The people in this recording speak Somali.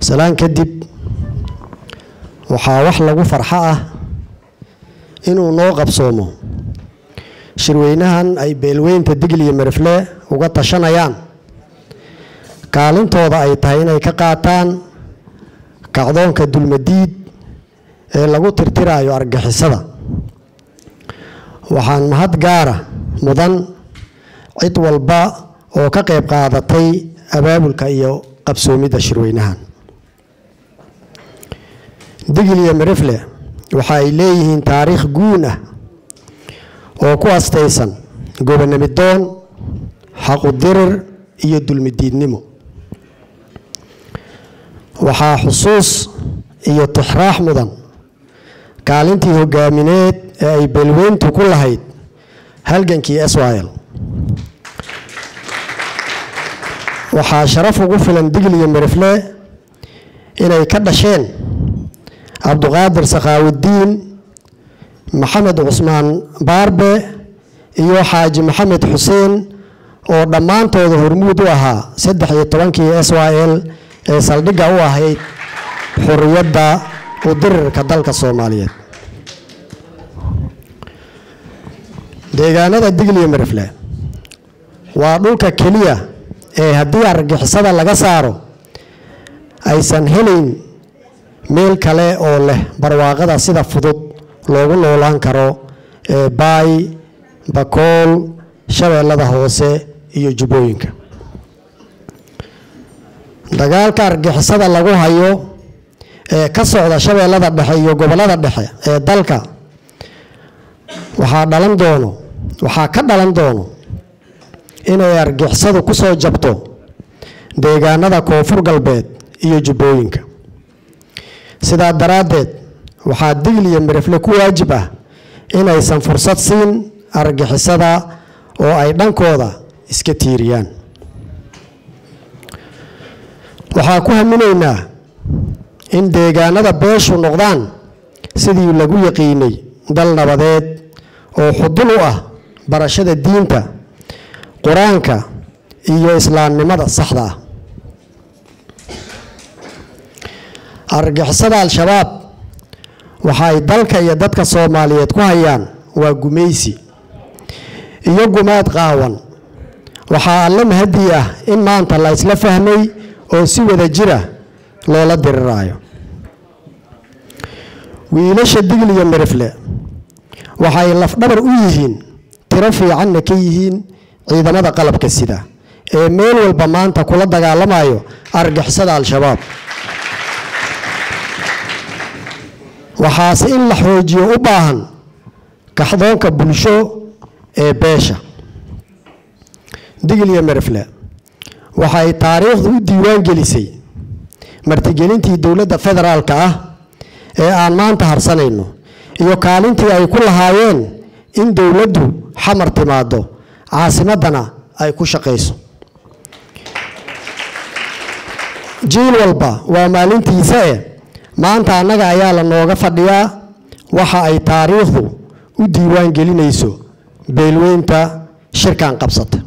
salaan kadib waxaa wax lagu farxo ah inuu noo qabsoomo shirweynahan ay beelweynta digl iyo merifle uga tashanayaan kaalintooda ay tahay inay ka qaataan kacdoonka dulmadiid ee lagu tirtirayo argixisada waxaan mahad gaara mudan cid walba oo ka qayb qaadatay abaabulka iyo qabsoomidda shirweynahan digil iyo merifle waxa ay leeyihiin taariikh guun ah oo ku astaysan gobonamidoon xaqudirir iyo dulmidiidnimo waxaa xusuus iyo tixraax mudan kaalintii hogaamineed ee ay beelweyntu ku lahayd halgankii swyl waxaa sharaf ugu filan digil iyo merifle inay ka dhasheen cabduqaadir sakhaawudiin maxamed cusmaan baarbe iyo xaaji maxamed xuseen oo dhammaantooda hormuud u ahaa saddex iyo tobankii s y l ee saldhigga u ahayd xuriyadda udirirka dalka soomaaliyeed deegaanada digil iyo merifle waa dhulka keliya ee haddii argixisada laga saaro aysan helayn meel kale oo leh barwaaqada sida fudud loogu noolaan karo ee baay bakool shabeellada hoose iyo jubbooyinka dagaalka argixisada lagu hayo ee ka socda shabeellada dhexe iyo gobollada dhexe ee dalka waxaa dhalan doono waxaa ka dhalan doono inay argixisadu ku soo jabto deegaanada koonfur galbeed iyo jubbooyinka sidaa daraaddeed waxaa digl iyo mirifle ku waajib ah inaysan fursad siin argixisada oo ay dhankooda iska tiiriyaan waxaa ku haminaynaa in deegaanada beeshu noqdaan sidii lagu yaqiinay dal nabadeed oo xudun u ah barashada diinta qur-aanka iyo islaamnimada saxda ah argixisada al-shabaab waxa ay dalka iyo dadka soomaaliyeed ku hayaan waa gumaysi iyo gumaad qaawan waxaa alle mahadii ah in maanta la isla fahmay oo si wada jira loola diriraayo wiilasha digl iyo mirifle waxay lafdhabar u yihiin tiro fiicanna ka yihiin ciidamada qalabka sida ee meel walba maanta kula dagaalamayo argixisada al-shabaab waxaase in la xoojiyo u baahan kaxdoonka bulsho ee beesha digl iyo merifle waxay taariikhdu u diiwaan gelisay martigelintii dowladda federaalka ah ee aan maanta harsanayno iyo kaalintii ay ku lahaayeen in dowladdu xamar timaado caasimaddana ay ku shaqayso jiil walba waa maalintiisa e maanta annaga ayaa la nooga fadhiyaa waxa ay taariikhdu u diiwaan gelinayso beelweynta shirkan qabsata